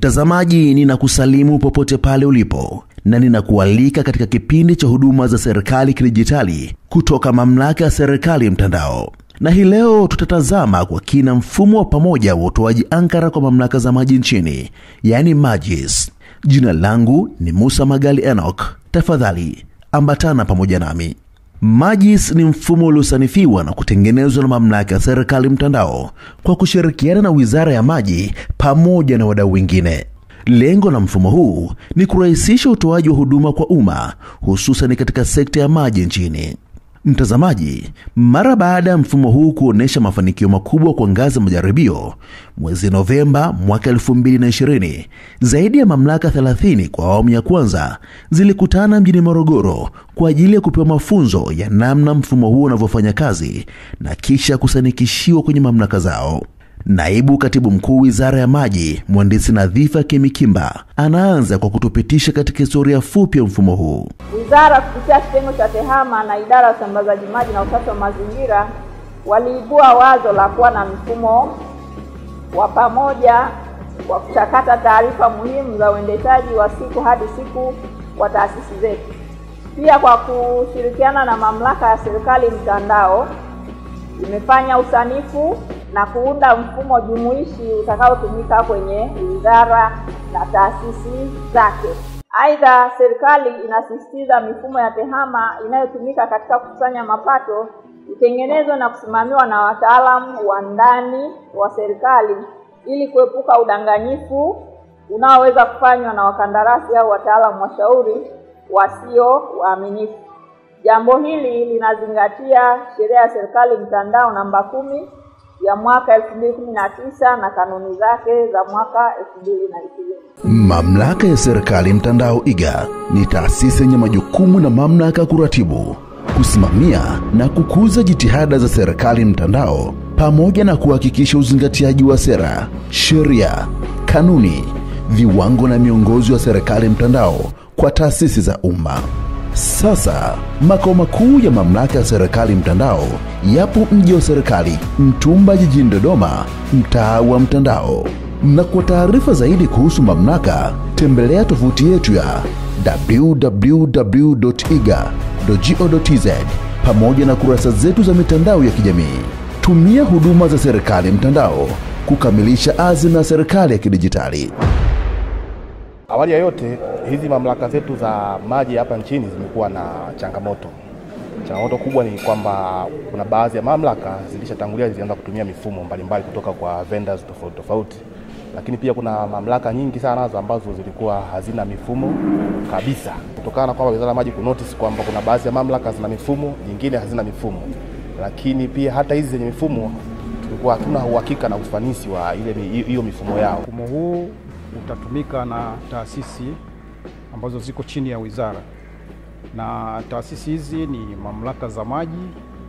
Mtazamaji, ninakusalimu popote pale ulipo na ninakualika katika kipindi cha huduma za serikali kidijitali kutoka mamlaka ya serikali mtandao. Na hii leo tutatazama kwa kina mfumo wa pamoja wa utoaji ankara kwa mamlaka za maji nchini, yaani MAGIS. Jina langu ni Musa Magali Enoch. Tafadhali ambatana pamoja nami. MAGIS ni mfumo uliosanifiwa na kutengenezwa na mamlaka ya serikali mtandao kwa kushirikiana na Wizara ya Maji pamoja na wadau wengine. Lengo la mfumo huu ni kurahisisha utoaji wa huduma kwa umma hususan katika sekta ya maji nchini. Mtazamaji, mara baada ya mfumo huu kuonyesha mafanikio makubwa kwa ngazi ya majaribio, mwezi Novemba mwaka 2020 zaidi ya mamlaka 30 kwa awamu ya kwanza zilikutana mjini Morogoro kwa ajili ya kupewa mafunzo ya namna mfumo huo unavyofanya kazi na kisha kusanikishiwa kwenye mamlaka zao. Naibu Katibu Mkuu Wizara ya Maji, Mhandisi Nadhifa Kemikimba, anaanza kwa kutupitisha katika historia fupi ya mfumo huu. Wizara kupitia kitengo cha TEHAMA na idara ya usambazaji maji na usafi wa mazingira waliibua wazo la kuwa na mfumo wa pamoja wa kuchakata taarifa muhimu za uendeshaji wa siku hadi siku wa taasisi zetu. Pia kwa kushirikiana na mamlaka ya serikali mtandao imefanya usanifu na kuunda mfumo jumuishi utakaotumika kwenye wizara na taasisi zake. Aidha, serikali inasisitiza mifumo ya TEHAMA inayotumika katika kukusanya mapato itengenezwe na kusimamiwa na wataalamu wa ndani wa serikali ili kuepuka udanganyifu unaoweza kufanywa na wakandarasi au wataalamu washauri wasio waaminifu. Jambo hili linazingatia sheria ya serikali mtandao namba kumi ya mwaka 2019 na kanuni zake za mwaka 2020. Mamlaka ya serikali mtandao iga ni taasisi yenye majukumu na mamlaka ya kuratibu, kusimamia na kukuza jitihada za serikali mtandao pamoja na kuhakikisha uzingatiaji wa sera, sheria, kanuni, viwango na miongozo ya serikali mtandao kwa taasisi za umma. Sasa makao makuu ya mamlaka ya serikali mtandao yapo mji wa serikali Mtumba jijini Dodoma, mtaa wa Mtandao. Na kwa taarifa zaidi kuhusu mamlaka, tembelea tovuti yetu ya www.iga.go.tz pamoja na kurasa zetu za mitandao ya kijamii. Tumia huduma za serikali mtandao kukamilisha azma ya serikali ya kidijitali. Awali ya yote, hizi mamlaka zetu za maji hapa nchini zimekuwa na changamoto. Changamoto kubwa ni kwamba kuna baadhi ya mamlaka zilishatangulia zilianza kutumia mifumo mbalimbali kutoka kwa vendors tofauti tofauti, lakini pia kuna mamlaka nyingi sana nazo ambazo zilikuwa hazina mifumo kabisa, kutokana na kwamba Wizara ya Maji kunotice kwamba kuna baadhi ya mamlaka zina mifumo, nyingine hazina mifumo. Lakini pia hata hizi zenye mifumo tulikuwa hatuna uhakika na ufanisi wa ile hiyo mifumo yao. Mfumo huu utatumika na taasisi ambazo ziko chini ya wizara, na taasisi hizi ni mamlaka za maji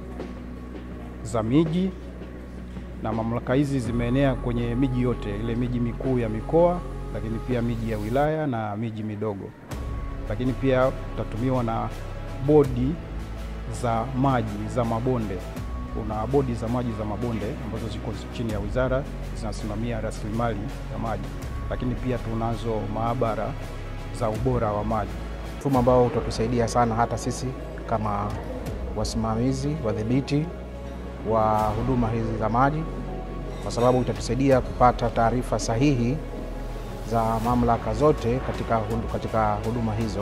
za miji, na mamlaka hizi zimeenea kwenye miji yote, ile miji mikuu ya mikoa, lakini pia miji ya wilaya na miji midogo, lakini pia utatumiwa na bodi za maji za mabonde. Kuna bodi za maji za mabonde ambazo ziko chini ya wizara zinasimamia rasilimali ya maji lakini pia tunazo maabara za ubora wa maji, mfumo ambao utatusaidia sana hata sisi kama wasimamizi wadhibiti wa huduma hizi za maji, kwa sababu itatusaidia kupata taarifa sahihi za mamlaka zote katika, katika huduma hizo,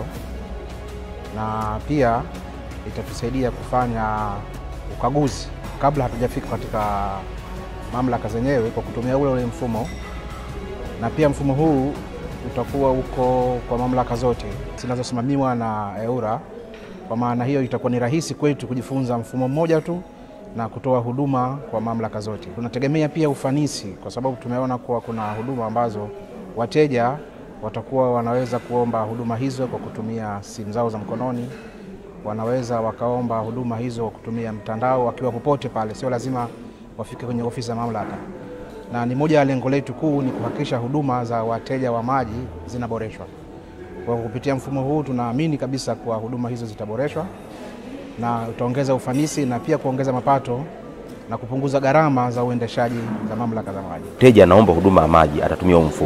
na pia itatusaidia kufanya ukaguzi kabla hatujafika katika mamlaka zenyewe kwa kutumia ule ule mfumo na pia mfumo huu utakuwa uko kwa mamlaka zote zinazosimamiwa na EWURA. Kwa maana hiyo itakuwa ni rahisi kwetu kujifunza mfumo mmoja tu na kutoa huduma kwa mamlaka zote. Tunategemea pia ufanisi, kwa sababu tumeona kuwa kuna huduma ambazo wateja watakuwa wanaweza kuomba huduma hizo kwa kutumia simu zao za mkononi, wanaweza wakaomba huduma hizo kwa kutumia mtandao wakiwa popote pale, sio lazima wafike kwenye ofisi za mamlaka na ni moja ya lengo letu kuu ni kuhakikisha huduma za wateja wa maji zinaboreshwa. Kwa kupitia mfumo huu tunaamini kabisa kuwa huduma hizo zitaboreshwa na utaongeza ufanisi na pia kuongeza mapato na kupunguza gharama za uendeshaji za mamlaka za maji. Mteja anaomba huduma ya maji atatumia huu mfumo,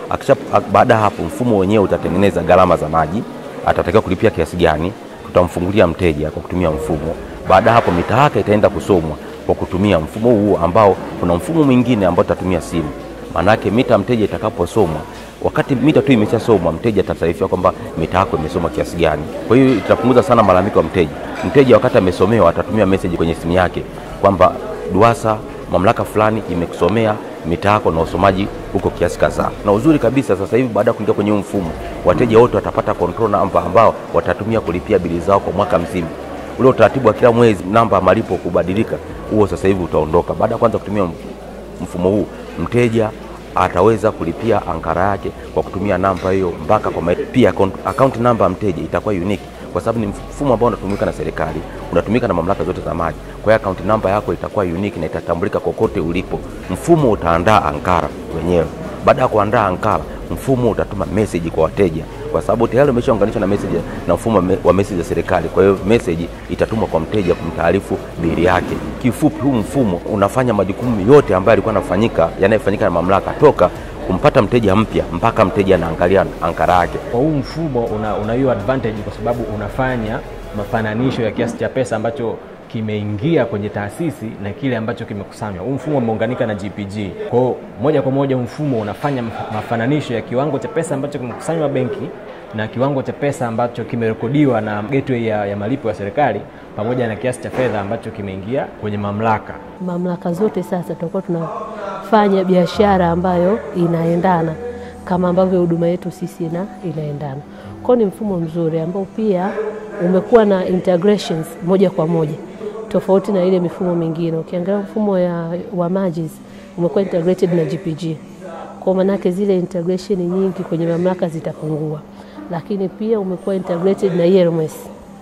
Akisha, baada ya hapo mfumo wenyewe utatengeneza gharama za maji, atatakiwa kulipia kiasi gani, tutamfungulia mteja kwa kutumia mfumo. Baada ya hapo mita yake itaenda kusomwa kwa kutumia mfumo huu ambao kuna mfumo mwingine ambao tutatumia simu. Maanake mita mteja itakaposomwa, wakati mita tu imeshasomwa, mteja atataarifiwa kwamba mita yako imesoma kiasi gani. Kwa hiyo itapunguza sana malalamiko ya mteja. Mteja wakati amesomewa atatumia message kwenye simu yake kwamba DUWASA mamlaka fulani imekusomea mita yako na usomaji huko kiasi kadhaa. Na uzuri kabisa sasa hivi baada ya kuingia kwenye huu mfumo, wateja wote watapata control number ambao watatumia kulipia bili zao kwa mwaka mzima. Ule utaratibu wa kila mwezi namba ya malipo kubadilika, huo sasa hivi utaondoka. Baada ya kwanza kutumia mfumo huu, mteja ataweza kulipia ankara yake kwa kutumia namba hiyo mpaka kwa maelezo. Pia account namba ya mteja itakuwa unique kwa sababu ni mfumo ambao unatumika na serikali, unatumika na mamlaka zote za maji. Kwa hiyo account namba yako itakuwa unique na itatambulika kokote ulipo. Mfumo utaandaa ankara wenyewe. Baada ya kuandaa ankara, mfumo utatuma message kwa wateja, kwa sababu tayari umeshaunganishwa na message na mfumo wa message ya serikali. Kwa hiyo message itatumwa kwa mteja kumtaarifu bili yake. Kifupi, huu mfumo unafanya majukumu yote ambayo yalikuwa yanafanyika yanayofanyika na mamlaka toka kumpata mteja mpya mpaka mteja anaangalia ankara yake. Kwa huu mfumo una, una hiyo advantage kwa sababu unafanya mafananisho ya kiasi cha pesa ambacho kimeingia kwenye taasisi na kile ambacho kimekusanywa. Huu mfumo umeunganika na GPG. Kwa hiyo moja kwa moja mfumo unafanya mafananisho ya kiwango cha pesa ambacho kimekusanywa benki na kiwango cha pesa ambacho kimerekodiwa na gateway ya, ya malipo ya serikali pamoja na kiasi cha fedha ambacho kimeingia kwenye mamlaka. Mamlaka zote sasa tutakuwa tunafanya biashara ambayo inaendana kama ambavyo huduma yetu sisi ina, inaendana. Kwa ni mfumo mzuri ambao pia umekuwa na integrations moja kwa moja tofauti na ile mifumo mingine. Ukiangalia mfumo ya, wa maji umekuwa integrated na GPG, kwa maanake zile integration nyingi kwenye mamlaka zitapungua, lakini pia umekuwa integrated na ERMS.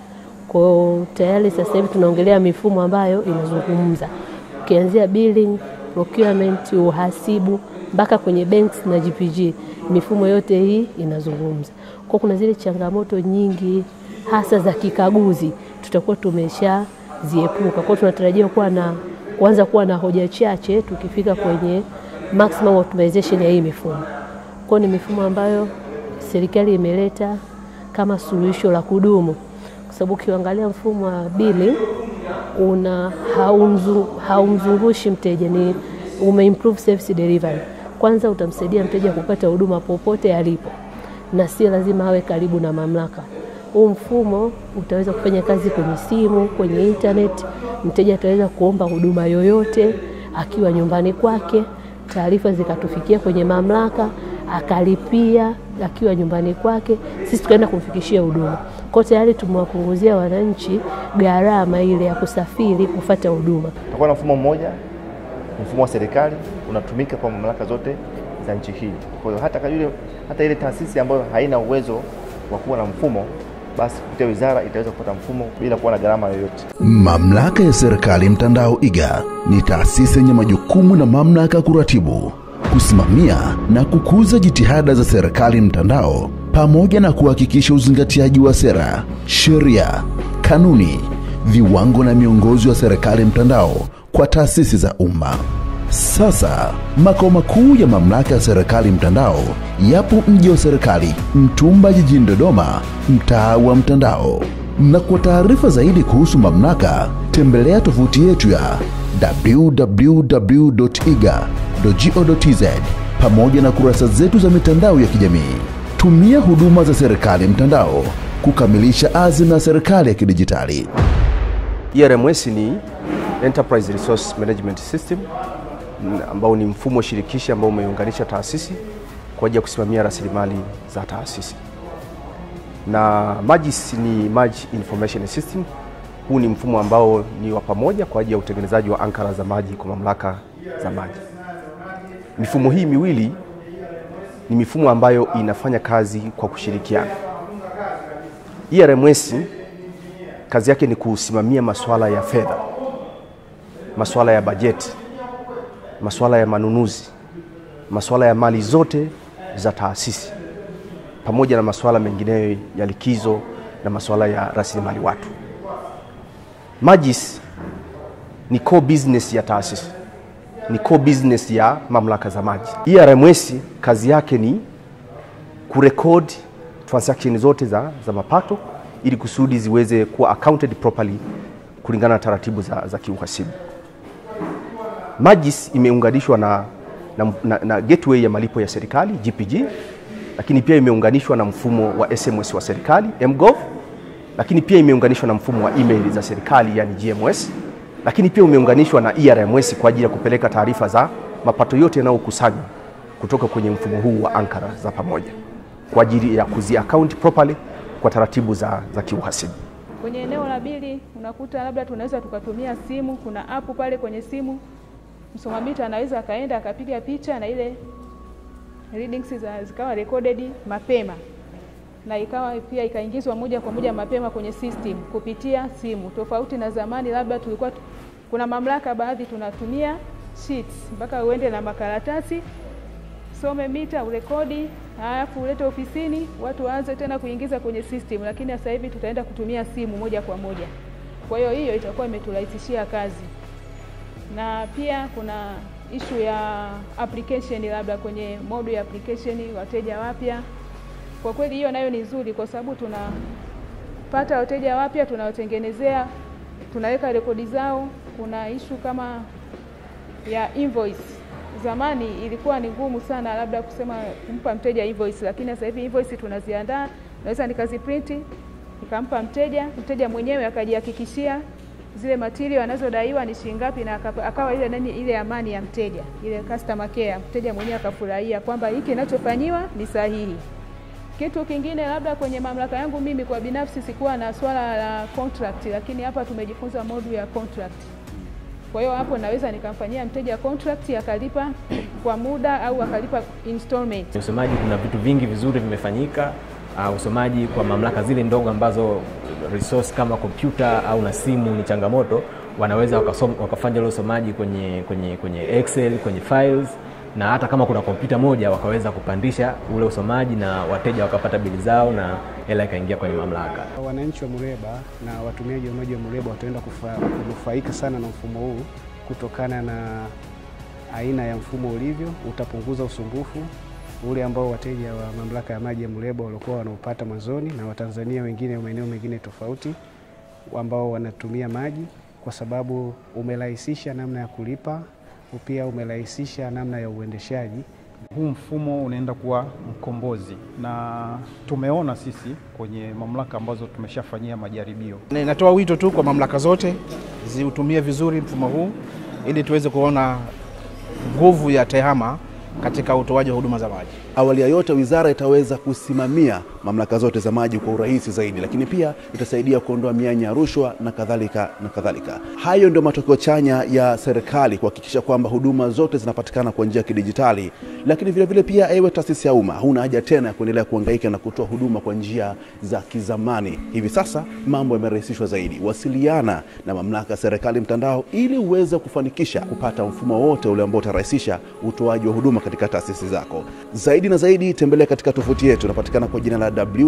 Kwa tayari sasa hivi tunaongelea mifumo ambayo inazungumza ukianzia billing, procurement, uhasibu mpaka kwenye banks na GPG, mifumo yote hii inazungumza. Kwa kuna zile changamoto nyingi hasa za kikaguzi tutakuwa tumesha ziepuka. Kwa tunatarajia kuwa na kuanza kuwa na hoja chache tukifika kwenye maximum optimization ya hii mifumo. Kwa ni mifumo ambayo serikali imeleta kama suluhisho la kudumu, kwa sababu ukiangalia mfumo wa billing una haumzu, haumzungushi mteja, ni umeimprove service delivery. Kwanza utamsaidia mteja kupata huduma popote alipo na si lazima awe karibu na mamlaka. Huu mfumo utaweza kufanya kazi kwenye simu, kwenye internet. Mteja ataweza kuomba huduma yoyote akiwa nyumbani kwake, taarifa zikatufikia kwenye mamlaka, akalipia akiwa nyumbani kwake, sisi tukaenda kumfikishia huduma. Kwa tayari tumewapunguzia wananchi gharama ile ya kusafiri kufata huduma. Tutakuwa na mfumo mmoja, mfumo wa serikali unatumika kwa mamlaka zote za nchi hii. Kwa hiyo hata yule, hata ile taasisi ambayo haina uwezo wa kuwa na mfumo basi kupitia wizara itaweza kupata mfumo bila kuwa na gharama yoyote. Mamlaka ya Serikali Mtandao iga ni taasisi yenye majukumu na mamlaka ya kuratibu, kusimamia na kukuza jitihada za serikali mtandao pamoja na kuhakikisha uzingatiaji wa sera, sheria, kanuni, viwango na miongozo ya serikali mtandao kwa taasisi za umma. Sasa makao makuu ya mamlaka ya serikali mtandao yapo mji wa serikali Mtumba jijini Dodoma, mtaa wa Mtandao. Na kwa taarifa zaidi kuhusu mamlaka, tembelea tovuti yetu ya www.iga.go.tz pamoja na kurasa zetu za mitandao ya kijamii. Tumia huduma za serikali mtandao kukamilisha azma ya serikali ya kidijitali. ERMS ni Enterprise Resource Management System ambao ni mfumo shirikishi ambao umeunganisha taasisi kwa ajili ya kusimamia rasilimali za taasisi. Na MAGIS ni Merge Information System. Huu ni mfumo ambao ni wa pamoja kwa ajili ya utengenezaji wa ankara za maji kwa mamlaka za maji. Mifumo hii miwili ni mifumo ambayo inafanya kazi kwa kushirikiana. ERMS kazi yake ni kusimamia masuala ya fedha, masuala ya bajeti, masuala ya manunuzi, masuala ya mali zote za taasisi pamoja na masuala mengineyo ya likizo na masuala ya rasilimali watu. MAGIS ni core business ya taasisi, ni core business ya mamlaka za maji. ERMS kazi yake ni kurekodi transaction zote za, za mapato ili kusudi ziweze kuwa accounted properly kulingana na taratibu za, za kiuhasibu. Magis imeunganishwa na, na, na, na gateway ya malipo ya serikali GPG, lakini pia imeunganishwa na mfumo wa SMS wa serikali mGov, lakini pia imeunganishwa na mfumo wa email za serikali yani GMS, lakini pia umeunganishwa na ERMS kwa ajili ya kupeleka taarifa za mapato yote yanayokusanywa kutoka kwenye mfumo huu wa ankara za pamoja kwa ajili ya kuzi account properly kwa taratibu za, za kiuhasibu. Kwenye eneo la bili unakuta labda tunaweza tukatumia simu, kuna app pale kwenye simu, msoma mita anaweza akaenda akapiga picha na ile readings za, zikawa recorded mapema na ikawa pia ikaingizwa moja kwa moja mapema kwenye system kupitia simu, tofauti na zamani, labda tulikuwa tu, kuna mamlaka baadhi tunatumia sheets mpaka uende na makaratasi some mita urekodi, halafu ulete ofisini, watu waanze tena kuingiza kwenye system, lakini sasa hivi tutaenda kutumia simu moja kwa moja. Kwa hiyo hiyo itakuwa imeturahisishia kazi, na pia kuna ishu ya application, labda kwenye modu ya application, wateja wapya. Kwa kweli hiyo nayo ni nzuri, kwa sababu tunapata wateja wapya, tunawatengenezea, tunaweka rekodi zao. Kuna ishu kama ya invoice zamani ilikuwa ni ngumu sana labda kusema kumpa mteja invoice, lakini sasa hivi invoice tunaziandaa, naweza nikaziprinti nikampa mteja, mteja mwenyewe akajihakikishia zile material anazodaiwa ni shilingi ngapi, na akawa ile nani, ile amani ya mteja, ile customer care, mteja mwenyewe akafurahia kwamba hiki kinachofanyiwa ni sahihi. Kitu kingine labda kwenye mamlaka yangu mimi kwa binafsi sikuwa na swala la contract, lakini hapa tumejifunza modu ya contract. Kwa hiyo hapo naweza nikamfanyia mteja contract akalipa kwa muda au akalipa installment. Usomaji, kuna vitu vingi vizuri vimefanyika. Uh, usomaji kwa mamlaka zile ndogo ambazo resource kama kompyuta au na simu ni changamoto, wanaweza wakasoma, wakafanya ule usomaji kwenye, kwenye, kwenye Excel, kwenye files na hata kama kuna kompyuta moja wakaweza kupandisha ule usomaji na wateja wakapata bili zao na hela ikaingia kwenye mamlaka. Wananchi wa Muleba na watumiaji wa maji wa Muleba wataenda kunufaika sana na mfumo huu kutokana na aina ya mfumo ulivyo. Utapunguza usumbufu ule ambao wateja wa mamlaka ya maji ya Muleba walikuwa wanaupata mwanzoni na Watanzania wengine wa maeneo mengine tofauti ambao wanatumia maji, kwa sababu umerahisisha namna ya kulipa pia umerahisisha namna ya uendeshaji. Huu mfumo unaenda kuwa mkombozi, na tumeona sisi kwenye mamlaka ambazo tumeshafanyia majaribio. Natoa wito tu kwa mamlaka zote ziutumie vizuri mfumo huu ili tuweze kuona nguvu ya TEHAMA katika utoaji wa huduma za maji. Awali ya yote, wizara itaweza kusimamia mamlaka zote za maji kwa urahisi zaidi, lakini pia itasaidia kuondoa mianya ya rushwa na kadhalika na kadhalika. Hayo ndio matokeo chanya ya serikali kuhakikisha kwamba huduma zote zinapatikana kwa njia ya kidijitali, lakini vile vile pia, ewe taasisi ya umma, huna haja tena ya kuendelea kuhangaika na kutoa huduma kwa njia za kizamani. Hivi sasa mambo yamerahisishwa zaidi. Wasiliana na mamlaka ya serikali mtandao ili uweze kufanikisha kupata mfumo wote ule ambao utarahisisha utoaji wa huduma katika taasisi zako. Zaidi na zaidi, tembelea katika tovuti yetu, unapatikana kwa jina la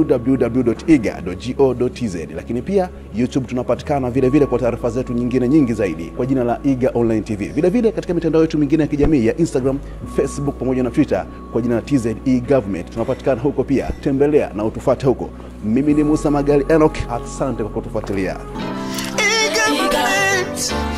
www.iga.go.tz, lakini pia YouTube tunapatikana vile vile kwa taarifa zetu nyingine nyingi zaidi kwa jina la Iga Online TV, vile vile katika mitandao yetu mingine ya kijamii ya Instagram, Facebook pamoja na Twitter kwa jina la TZ e-Government. Tunapatikana huko pia, tembelea na utufuate huko. Mimi ni Musa Magali Enoch, asante kwa kutufuatilia. E-Government.